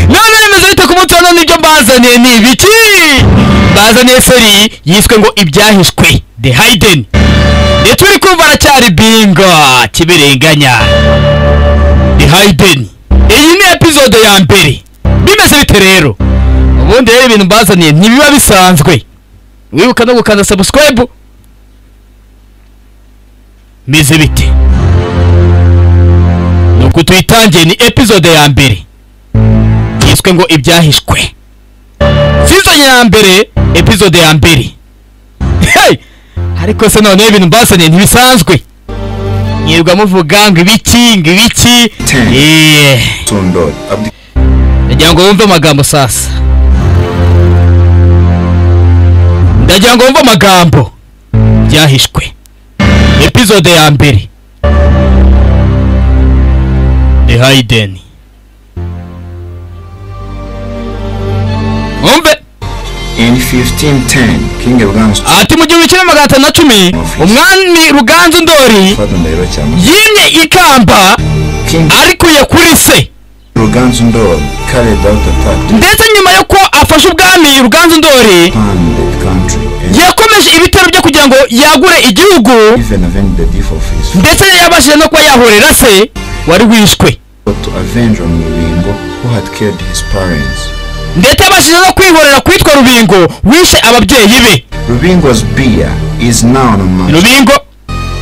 none remezo bite ku munsi wa none ibyo mbazaniye ni ibiki bazaniye seri yiswe ngo ibyahishwe the hidden ndetse turi kumva aracyari bingo kibiringanya the hidden iyi ni episode ya mbere bimeze bite rero ubundi rero ibintu mbazaniye ntibiba bisanzwe wibuka no gukanda subscribe meze bite nuko tuyitangiye ni episode ya mbere yiswe ngo ibyahishwe season ya mbere episode ya mbere hey! ariko se noneho ibintu mbasaniye ntibisanzwe mwirwa muvuga ngo ibiki ngo ibiki Ten. Eh, Tondor Abdi ndagira ngo wumve amagambo sasa ndagira ngo wumve amagambo byahishwe episode ya mbere the hidden wumve in 1510 King Ruganzu ati mu gihumbi kimwe magana atanu na cumi umwami ruganzu ndori Fado Ndahiro Cyama yimye ikamba King arikuye kuri se Ruganzu Ndor carried out attack ndetse nyuma yuko afashe ubwami ruganzu ndori upon the country and yakomeje ibitero bye kugira ngo yagure igihugu even avenge the death of his ndetse yabashije no kuba yahorera se wari wishwe father to avenge on Rubingo who had killed his parents. ndetse yabashije no kwihorera kwitwa rubingo wishe ababyeyi be Rubingo's beer is now on a mountain rubingo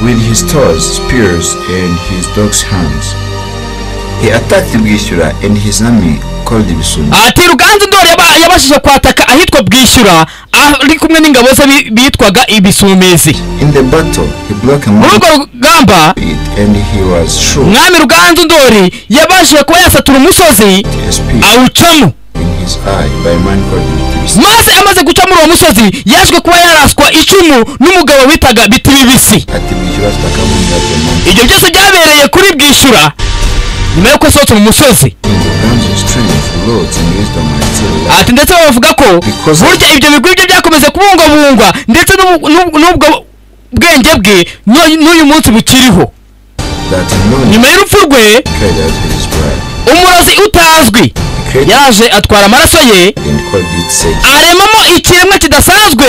with his swords, spears, and his dog's hands. He attacked Bwishyura and his army called Ibisuni. ati ruganzu ndori yaba- yabashije kwataka ahitwa bwishyura ari kumwe n'ingabo ze bi- bitwaga ibisumezi In the battle, he blocked a muri urwo mountain rugamba and he was shot umwami ruganzu ndori yabashije kuba yasatura umusozi a spear awucamo in his eye by a man called Ibisuni. maze amaze guca muri uwo musozi yaje kuba yaraswa icumu n'umugabo witaga biti bibisi Ati Bwishyura atakaburira the mountain. ibyo byose byabereye kuri bwishyura nyuma yo gusohotse mu musozi In the guns strength, lords and wisdom are still left. ati ndetse bavuga ko Because- burya ibyo bigwi bye byakomeje kubungwabungwa ndetse n'ubu- n'ubu- n'ubwo bwenge bwe n'u- n'uyu munsi bukiriho That alone nyuma y'urupfu rwe carried out his bride. umurozi utazwi He created yaje atwara amaraso ye and called it sex. aremamo ikiremwa kidasanzwe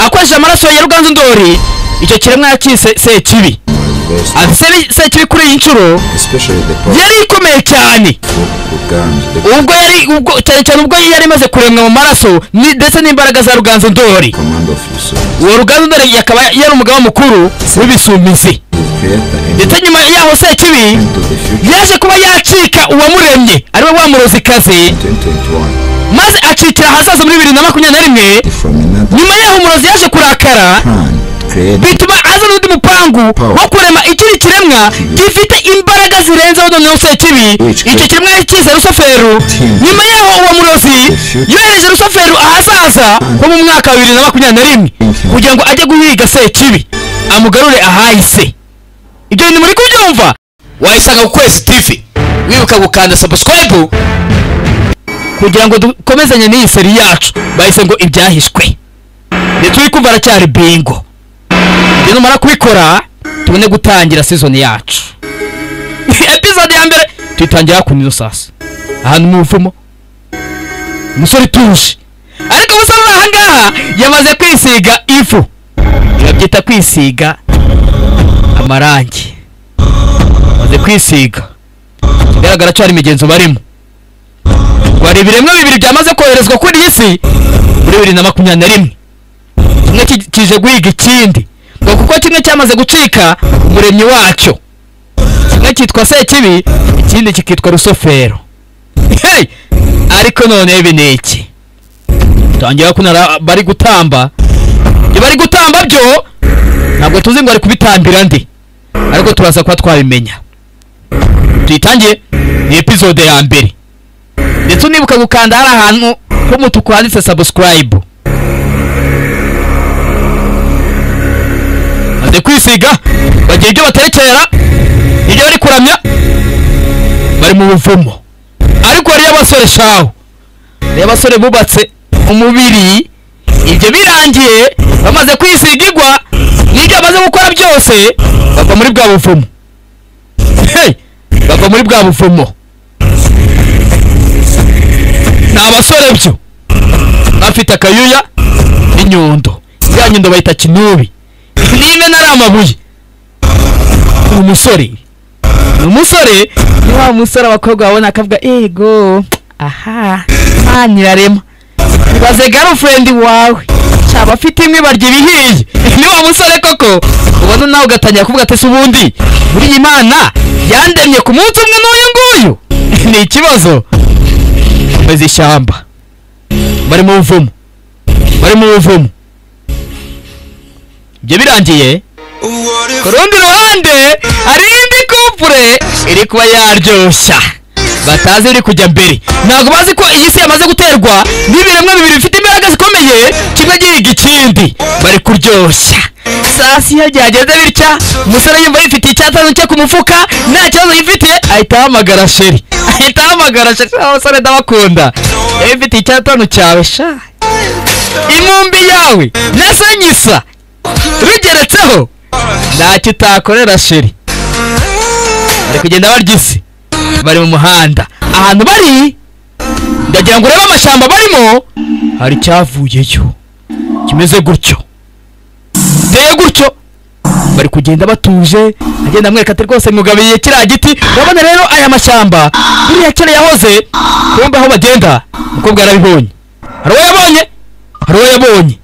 akoresheje amaraso ya ruganzu ndori icyo kiremwa yakise sekibi was lost, ati se- sekibi kuri iyi nshuro especially the power yari ikomeye cyane of Uganda. The ubwo yari ubwo cyane cyane ubwo yari imaze kuremwa mu maraso ni- ndetse n'imbaraga za ruganzu ndori command of Yusuf, uwo ruganzu ndori yakaba yari umugaba mukuru w'ibisumizi the creator and ndetse nyuma yaho sekibi into the future. yaje kuba yacika uwamuremye ariwe wa murozikazi 2021 maze acikira ahazaza muri bibiri na makumyabiri na rimwe from another nyuma yaho umurozi yaje kurakara plan created bituma azana undi mupangu Power. wo kurema ikindi kiremwa gifite imbaraga zirenzeho noneho sekibi Which icyo created- kiremwa yakize rusoferu Team. nyuma yaho uwo murozi future. yohereje rusoferu ahazaza ho mu mwaka wa bibiri na makumyabiri na rimwe Mhm. kugira ngo ajye guhiga sekibi amugarure ahahise ibyo bintu muri kubyumva wayisanga ku kwezi tv wibuka gukanda subscribe kugira ngo dukomezanye n'iyi seri yacu bahise ngo ibyahishwe ndetse turi kumva aracyari bingo ibyo numara kubikora tubone gutangira sizoni yacu episode ya mbere tuyitangira ku nizo sasa ahantu mu buvumo umusore utuje ariko umusore uri ahangaha yamaze kwisiga ifu babyita kwisiga amarangi amaze kwisiga ikigaragara cyo hari imigenzo barimo wari ibiremwa bibiri byamaze koherezwa kuri iyi si muri bibiri na makumyabiri na rimwe kimwe ki- kije guhiga ikindi ngo kuko kimwe cyamaze gucika umuremyi wacyo kimwe cyitwa sekibi ikindi kikitwa rusofero hey! ariko none ibi ni iki tangira kunara bari gutamba ibyo bari gutamba byo ntabwo tuzi ngo bari kubitambira ndi ariko turaza kuba twabimenya tuyitangiye ni episode ya mbere ndetse unibuka gukanda hari ahantu h'umutuku handitse subscribe maze kwisiga bagira ibyo baterekera ibyo bari kuramya bari mu buvumo ariko hariyo abasore shaho hariyo abasore bubatse umubiri ibyo birangiye bamaze kwisiga igwa n'ibyo bamaze gukora byose bava muri bwa buvumo Hey! bava muri bwa buvumo ni abasore byo bafite akayuya n'inyundo ya nyundo bayita kinubi n'imena ari amabuye ni umusore ni umusore ni wa musore abakobwa babona akavuga ego aha mani irarema ibaze garufurendi wawe cyaba afite imwe barya ibihiye ni wa musore koko ubona nawe ugatangira kuvuga ati se ubundi buriya imana yandemye ku munsi umwe n'uyu nguyu ni ikibazo meze ishyamba bari mu buvumo bari mu buvumo ibyo birangiye What ku if rundi ruhande hari indi kupure iri kuba yaryoshya batazi iri kujya mbere ntabwo bazi ko iyi si yamaze guterwa n'ibiremwa bibiri bifite imbaraga zikomeye kimwe gihiga ikindi bari kuryoshya saa si iyo byageze bitya umusore yumva yifitiye icyatanu cye ku mufuka nta kibazo yifitiye ahita ahamagara sheri ahita ahamagara sheri "Ah, abasore ndabakunda iyo wifitiye icyatanu cyawe sha imumbi yawe nasa nyisa rugeretseho ntacyo utakorera sheri bari kugenda barya isi bari mu muhanda ahantu bari ndagira ngo urebe amashyamba barimo hari icyavuyeyo kimeze gutyo giteye gutyo bari kugenda batuje agenda amwereka ati rwose mwugabiye kiriya giti urabona rero aya mashyamba buriya kera yahoze kumbe aho bagenda umukobwa yarabibonye hari uwo yabonye hari uwo yabonye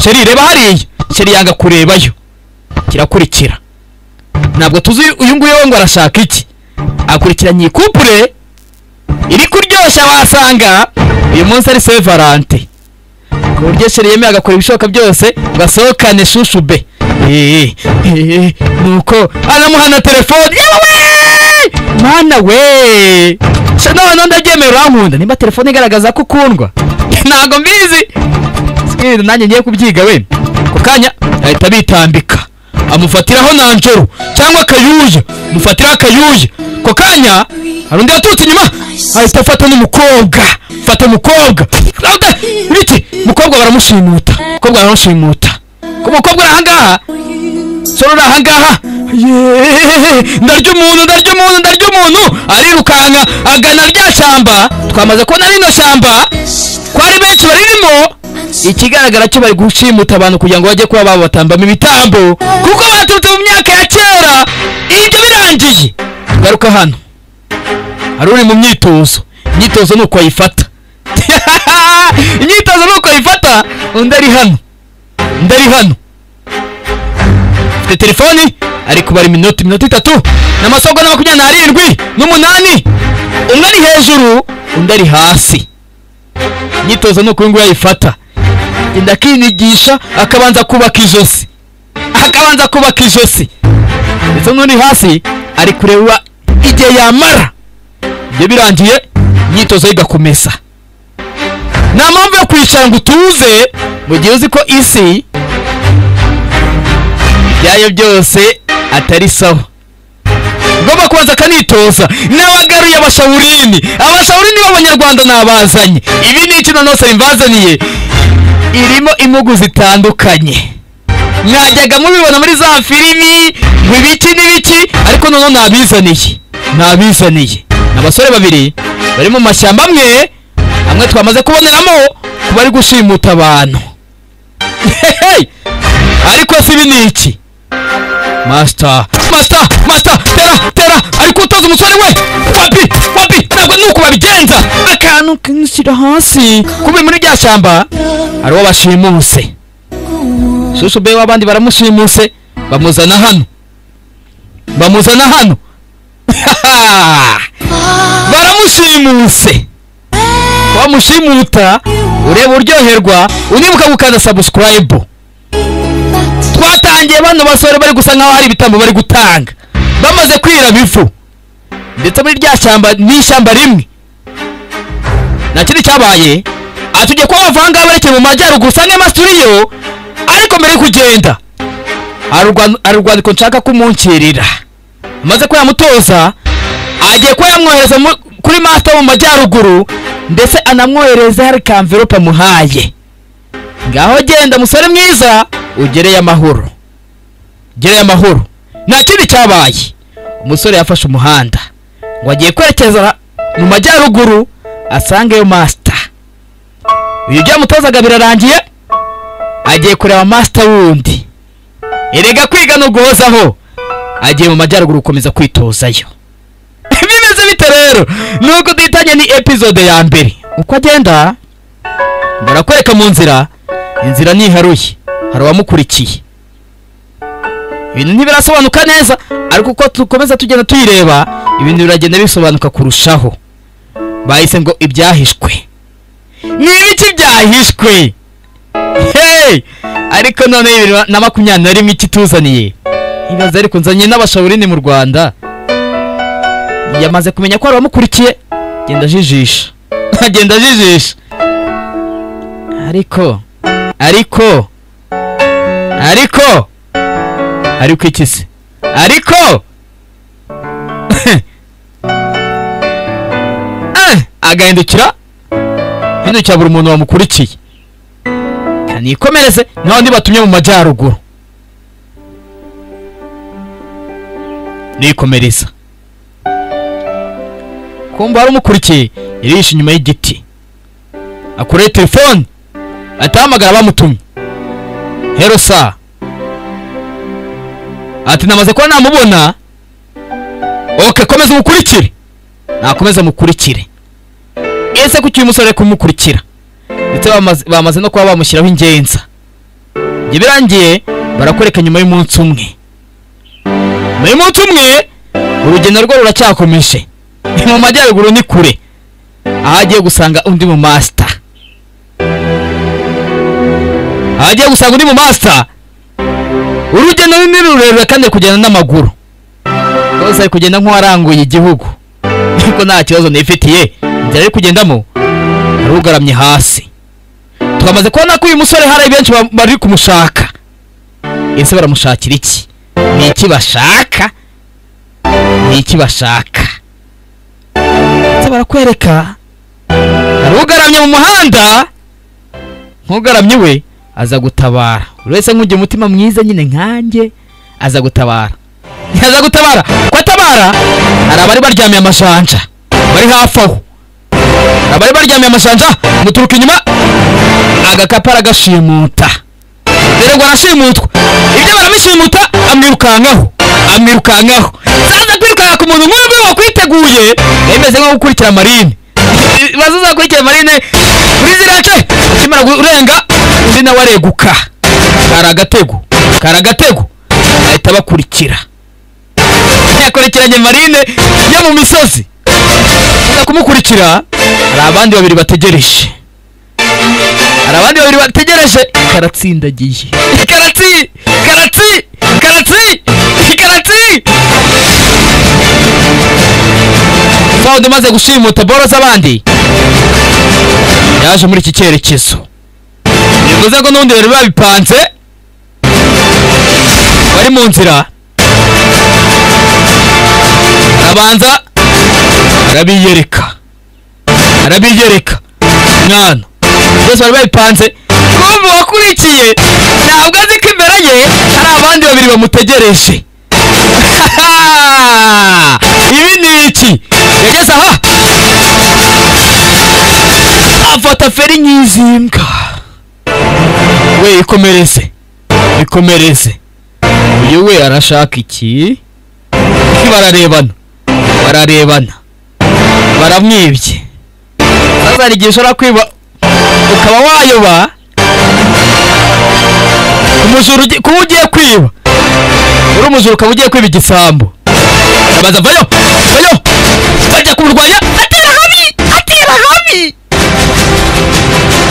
sheri reba hariya sheri yanga kurebayo kirakurikira ntabwo tuzi uyu nguyu we ngo arashaka iki akurikiranye iyi kupure iri kuryoshya wasanga uyu munsi ari se valante ku buryo sheri yemeye agakora ibishoboka byose ngo asohokane shushu be Eh, eh, nuko anamuhana telefone yewe mana we se noneho ndabyemera urankunda nimba telefone igaragaza ko ukundwa ntabwo mbizi sikirinde nanjye ngiye kubyiga we ku kanya ahita bitambika amufatiraho nanjoro cyangwa akayuya amufatiraho akayuya ku kanya hari undi waturutse inyuma ahita afata n'umukobwa fata umukobwa Rawuda, ibiki umukobwa baramushimuta umukobwa baramushimuta ku mukobwa uri ahangaha sore uri ahangaha Yeee, ndarya umuntu ndarya umuntu ndarya umuntu arirukanka agana rya shyamba twamaze kubona rino shyamba ko ari benshi baririmo ikigaragara cyo bari gushimuta abantu kugira ngo bajye kuba babatambamo ibitambo kuko baturutse mu myaka ya kera ibyo birangiye garuka hano hari uri mu myitozo imyitozo ni uko ayifata imyitozo ni uko ayifata undi ari hano undi ari hano afite telefoni ari kubara iminota iminota itatu n'amasogo na makumyabiri n'arindwi n'umunani umwe ari hejuru undi ari hasi imyitozo ni uko uyu nguyu ayifata genda akinigisha akabanza kubaka ijosi akabanza kubaka ijosi ndetse n'uri hasi ari kureba igihe yamara ibyo birangiye imyitozo ye igakomeza nta mpamvu yo kwicara ngo utuze mu gihe uzi ko isi ibyayo byose atari sawa ngomba kubanza akanitoza n'abagaruye abashawurini abashawurini b'abanyarwanda nabazanye ibi ni iki nonose bimbazaniye irimo impugu zitandukanye mwajyaga mubibona muri za filimi ngo ibiki n'ibiki ariko noneho nabizaniye nabizaniye ni abasore babiri bari mu mashyamba amwe amwe twamaze kuboneramo kuba ari gushimuta abantu Hey! ariko si ibi ni iki masita masita masita tera tera ari kutoza umusore we wapi wapi ntabwo ni uko babigenza akantu kimushyira hasi kubi muri rya shyamba hari uwo bashimuse shushu be w'abandi baramushimuse bamuzana hano bamuzana hano baramushimuse wamushimuta ureba uryoherwa unibuka gukanda sabusikarayibu twatangiye bano basore bari gusa nkaho hari ibitambo bari gutanga bamaze kwiraba ifu ndetse muri rya shyamba ni ishyamba rimwe nta kindi cyabaye atujye kuba bavanga berekeye mu majyaruguru usange amasituriyo ariko mbere yo kugenda hari urwan- hari urwandiko nshaka kumunkirira amaze kuyamutoza agiye kuba yamwohereza mu- kuri master mu majyaruguru ndetse anamwohereza hari kamverope amuhaye ngaho genda musore mwiza ugereye amahoro gereye amahoro nta kindi cyabaye umusore yafashe umuhanda ngo agiye kwerekeza mu majyaruguru asangeyo masita ibyo byamutozaga birarangiye agiye kureba masita wundi erega kwiga no guhozaho agiye mu majyaruguru gukomeza kwitozayo bimeze bite rero nuko duhitanye ni epizode ya mbere uko agenda barakwereka mu nzira inzira ntiharuye hari uwamukurikiye ibintu ntibirasobanuka neza ariko uko dukomeza tugenda tuyireba ibintu biragenda bisobanuka kurushaho bahise ngo ibyahishwe ni ibiki byahishwe hey ariko none bibiri na makumyabiri na rimwe ikituzaniye ibaze ariko nzanye n'abashaburini mu rwanda yamaze kumenya ko hari abamukurikiye agenda ajijisha agenda ajijisha ariko ariko ariko ariko iki se ariko Eh, agahindukira hindukira buri muntu wamukurikiye kanikomereze niba ndi batumye mu majyaruguru nikomereza kumva hari umukurikiye yirishe inyuma y'igiti akureye telefone atahamagara bamutumye hero saa ati namaze kuba namubona oke komeza umukurikire nakomeza mukurikire ese kuki uyu musore ari kumukurikira ndetse bamaze- bamaze no kuba bamushyiraho ingenza ibyo birangiye barakwereka nyuma y'umunsi umwe nyuma y'umunsi umwe urugendo rwe ruracyakomeje ni mu majyaruguru ni kure aho agiye gusanga undi mu masita aho agiye gusanga undi mu masita urugendo ni rurerure kandi ari kugenda n'amaguru rwose ari kugenda nk'uwaranguye igihugu ariko nta kibazo nifitiye inzira ari kugendamo arugaramye hasi twamaze kubona ko uyu musore hari benshi ba- bari kumushaka ese baramushakira iki ni iki bashaka ni iki bashaka ndetse barakwereka arugaramye mu muhanda nkugaramye we aza gutabara buri wese nk'ugira umutima mwiza nyine nkanjye aza gutabara aza gutabara ko atabara hari abari baryamiye amashanja bari hafi aho hari abari baryamiye amashanja muturuka inyuma agakapu aragashimuta rero arashimutwa ibyo baramushimuta amwirukankaho amwirukankaho zaza kwirukanka ku muntu nk'uyu nguyu wakwiteguye yemeze nko gukurikira marine bazazakurikira marine kuri ziriya ce akimara kurenga undi nawe areguka kari agatego kari agatego bahita bakurikira yakurikiranye marine yo mu misozi aza kumukurikira hari abandi babiri bategereje hari abandi babiri bategereje karatsindagiye karatsi karatsi karatsi karatsi fawundi umaze gushimuta boro z'abandi yaje muri iki cyerekezo bivuze ko n'ubundi bari babipanze bari mu nzira arabanza arabiyereka arabiyereka mwana byose bari babipanze kumva uwakurikiye ntabwo azi ko imbere ye hari abandi babiri bamutegereje ibi ni iki yageze aha afata feri nk'izimbwa we ikomereze ikomereze uyu we arashaka iki bararebana bararebana baramwibye sasa hari igihe ushobora kwiba ukaba wayoba umujura ugi- kuba ugiye kwiba uri umujura ukaba ugiye kwiba igisambu arabanza vayo vayo bajya kumurwanya atera habi atera habi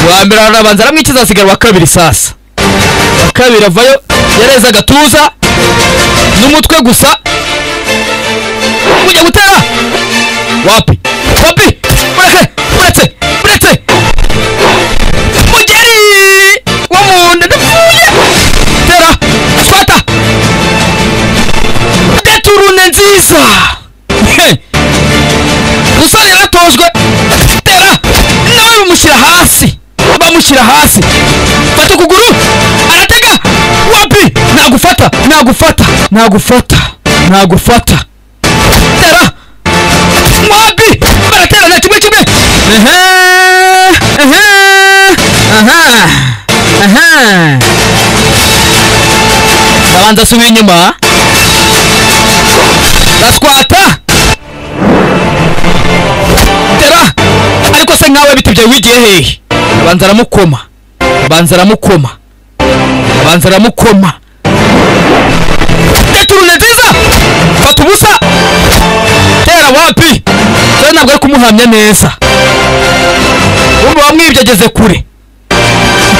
uwa mbere arabanza aramwikiza hasigara uwa kabiri sasa uwa kabiri avayo yareze agatuza n'umutwe gusa kujya gutera wapi wapi mureke muretse muretse mugeri wo mu nda ndapfuye tera fata deturune nziza musore yaratojwe tera nawe bamushyira hasi bamushyira hasi fata ukuguru aratega wapi nagufata nagufata nagufata nagufata tera wapi baratera na kimwe kimwe ehe ehe banza asubira inyuma raswata tera ariko se nkawe biti byawe wigiye hehe abanza aramukoma abanza aramukoma abanza aramukoma deturune nziza fata ubusa tera wapi tera ntabwo ari kumuhamya neza urumva wamwibye ageze kure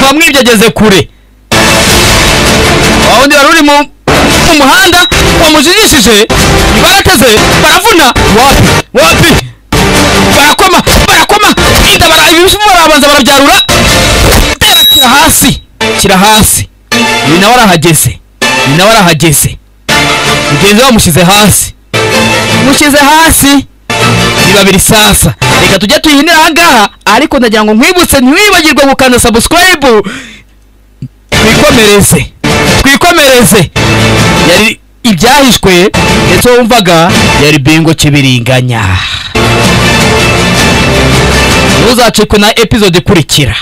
wamwibye ageze kure wa wundi wari uri mu mu muhanda wamujijishije barateze baravuna wapi wapi barakoma barakoma inda bara ibishyimbo barabanza barabyarura itera kira hasi kira hasi uyu nawe arahageze uyu nawe arahageze mugenzi we wamushyize hasi mushyize hasi ni babiri sasa reka tujye tuyihinira ahangaha ariko ndagira ngo nkwibutse ntiwibagirwe gukanda subscribe twikomereze twikomereze yari ibyahishwe ndetse wumvaga yari bingo cy'ibiriganya ntuzacikwe na epizode ikurikira